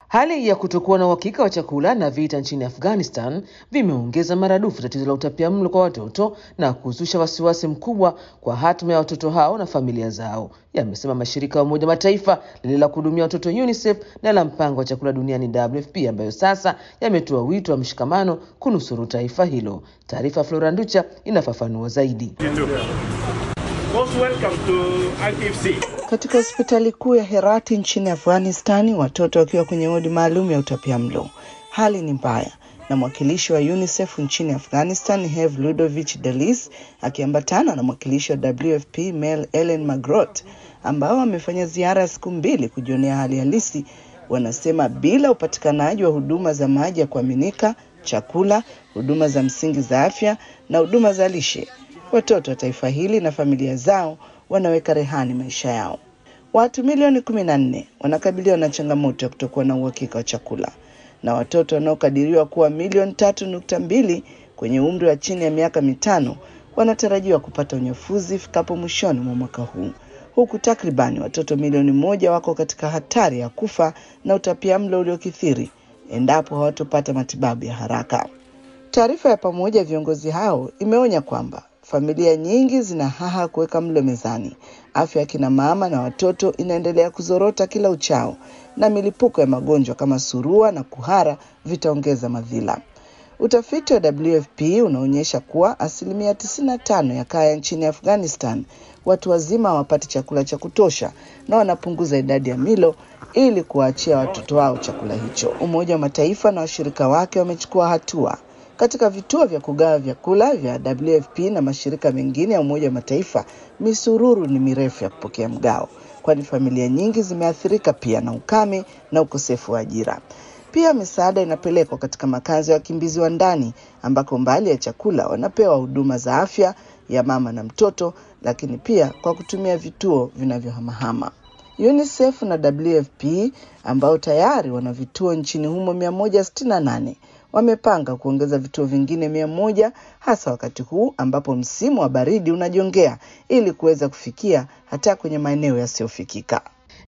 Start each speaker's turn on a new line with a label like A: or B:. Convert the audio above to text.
A: Hali ya kutokuwa na uhakika wa chakula na vita nchini Afghanistan vimeongeza maradufu tatizo la utapiamlo kwa watoto na kuzusha wasiwasi mkubwa kwa hatima ya watoto hao na familia zao, yamesema mashirika ya Umoja Mataifa lile la kuhudumia watoto UNICEF na la mpango wa chakula duniani WFP, ambayo sasa yametoa wito wa mshikamano kunusuru taifa hilo. Taarifa Flora Nducha inafafanua zaidi.
B: Most welcome to ITFC.
C: Katika hospitali kuu ya Herati nchini Afghanistani, watoto wakiwa kwenye wodi maalum ya utapiamlo. Hali ni mbaya, na mwakilishi wa UNICEF nchini Afghanistan Hev Ludovich Delis akiambatana na mwakilishi wa WFP Mel Ellen Magrot ambao wamefanya ziara ya siku mbili kujionea hali halisi, wanasema bila upatikanaji wa huduma za maji ya kuaminika, chakula, huduma za msingi za afya na huduma za lishe, watoto wa taifa hili na familia zao wanaweka rehani maisha yao. Watu milioni kumi na nne wanakabiliwa na changamoto ya kutokuwa na uhakika wa chakula, na watoto wanaokadiriwa kuwa milioni tatu nukta mbili kwenye umri wa chini ya miaka mitano wanatarajiwa kupata unyafuzi ifikapo mwishoni mwa mwaka huu, huku takribani watoto milioni moja wako katika hatari ya kufa na utapiamlo uliokithiri endapo hawatopata matibabu ya haraka. Taarifa ya pamoja ya viongozi hao imeonya kwamba familia nyingi zina haha kuweka mlo mezani, afya ya kina mama na watoto inaendelea kuzorota kila uchao, na milipuko ya magonjwa kama surua na kuhara vitaongeza madhila. Utafiti wa WFP unaonyesha kuwa asilimia 95 ya kaya nchini Afghanistan watu wazima hawapati chakula cha kutosha na wanapunguza idadi ya milo ili kuwaachia watoto wao chakula hicho. Umoja wa Mataifa na washirika wake wamechukua hatua katika vituo vya kugawa vyakula vya WFP na mashirika mengine ya Umoja wa Mataifa, misururu ni mirefu ya kupokea mgao, kwani familia nyingi zimeathirika pia na ukame na ukosefu wa ajira. Pia misaada inapelekwa katika makazi ya wakimbizi wa ndani ambako mbali ya chakula wanapewa huduma za afya ya mama na mtoto, lakini pia kwa kutumia vituo vinavyohamahama. UNICEF na WFP ambao tayari wana vituo nchini humo 168 wamepanga kuongeza vituo vingine mia moja hasa wakati huu ambapo msimu wa baridi unajongea ili kuweza kufikia hata kwenye maeneo yasiyofikika.